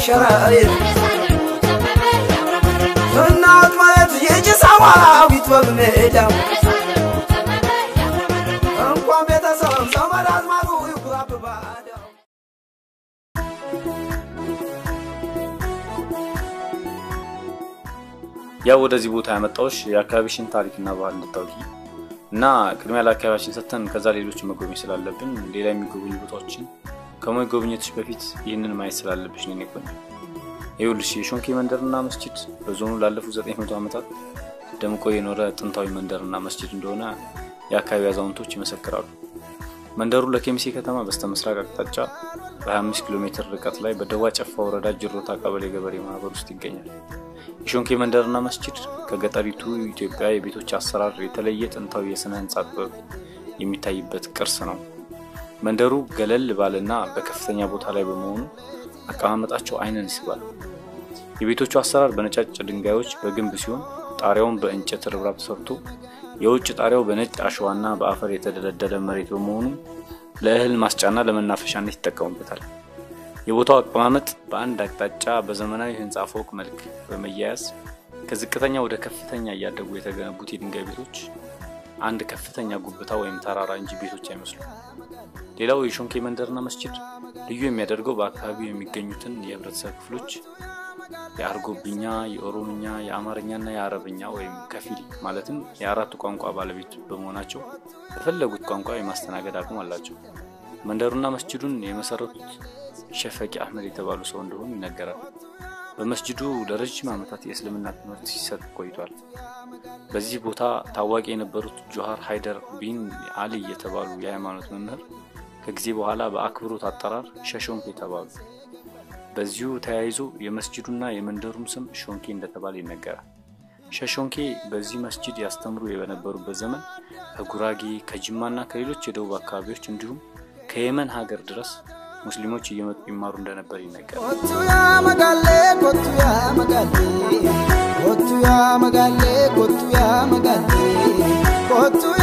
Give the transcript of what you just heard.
ሸራይት እናት ማለት የጭሳዋዊት በሜዳው እንኳን ቤተሰብ ዘመድ አዝማዱ ይኩራብ ባዳው ያው ወደዚህ ቦታ ያመጣዎች የአካባቢሽን ታሪክና ባህል እንድታውቂ እና ቅድሚያ ለአካባቢያችን ሰጥተን ከዛ ሌሎች መጎብኘት ስላለብን ሌላ የሚጎበኙ ቦታዎችን ከመጎብኘትሽ በፊት ይህንን ማየት ስላለብሽ ነው የቆኝ ይኸውልሽ የሾንኬ መንደርና መስጂድ በዞኑ ላለፉት 900 ዓመታት ደምቆ የኖረ ጥንታዊ መንደርና መስጂድ እንደሆነ የአካባቢ አዛውንቶች ይመሰክራሉ። መንደሩ ለኬሚሴ ከተማ በስተ ምስራቅ አቅጣጫ በ25 ኪሎ ሜትር ርቀት ላይ በደዋ ጨፋ ወረዳ ጅሮታ ቀበሌ ገበሬ ማህበር ውስጥ ይገኛል። የሾንኬ መንደርና መስጂድ ከገጠሪቱ ኢትዮጵያ የቤቶች አሰራር የተለየ ጥንታዊ የስነ ህንፃ ጥበብ የሚታይበት ቅርስ ነው። መንደሩ ገለል ባለና በከፍተኛ ቦታ ላይ በመሆኑ አቀማመጣቸው አይንን ይስባል። የቤቶቹ አሰራር በነጫጭ ድንጋዮች በግንብ ሲሆን ጣሪያውን በእንጨት ርብራብ ተሰርቶ የውጭ ጣሪያው በነጭ አሸዋና በአፈር የተደለደለ መሬት በመሆኑ ለእህል ማስጫና ለመናፈሻነት ይጠቀሙበታል። የቦታው አቀማመጥ በአንድ አቅጣጫ በዘመናዊ ህንፃ ፎቅ መልክ በመያያዝ ከዝቅተኛ ወደ ከፍተኛ እያደጉ የተገነቡት የድንጋይ ቤቶች አንድ ከፍተኛ ጉብታ ወይም ተራራ እንጂ ቤቶች አይመስሉም። ሌላው የሾንኬ መንደርና መስጂድ ልዩ የሚያደርገው በአካባቢው የሚገኙትን የህብረተሰብ ክፍሎች የአርጎብኛ፣ የኦሮምኛ፣ የአማርኛና የአረብኛ ወይም ከፊል ማለትም የአራቱ ቋንቋ ባለቤት በመሆናቸው በፈለጉት ቋንቋ የማስተናገድ አቅም አላቸው። መንደሩና መስጂዱን የመሰረቱት ሸፈቂ አህመድ የተባሉ ሰው እንደሆኑ ይነገራል። በመስጂዱ ለረጅም ዓመታት የእስልምና ትምህርት ሲሰጥ ቆይቷል። በዚህ ቦታ ታዋቂ የነበሩት ጆሃር ሃይደር ቢን አሊ የተባሉ የሃይማኖት መምህር ከጊዜ በኋላ በአክብሮት አጠራር ሸሾንክ የተባሉ በዚሁ ተያይዞ የመስጂዱና የመንደሩም ስም ሾንኬ እንደተባለ ይነገራል። ሸሾንኬ በዚህ መስጂድ ያስተምሩ በነበሩበት ዘመን ከጉራጌ ከጅማና ከሌሎች የደቡብ አካባቢዎች እንዲሁም ከየመን ሀገር ድረስ ሙስሊሞች እየመጡ ይማሩ እንደነበር ይነገራል። ኮቱ ያ መጋሌ ኮቱ ያ መጋሌ ኮቱ ያ መጋሌ ኮቱ ያ መጋሌ ኮቱ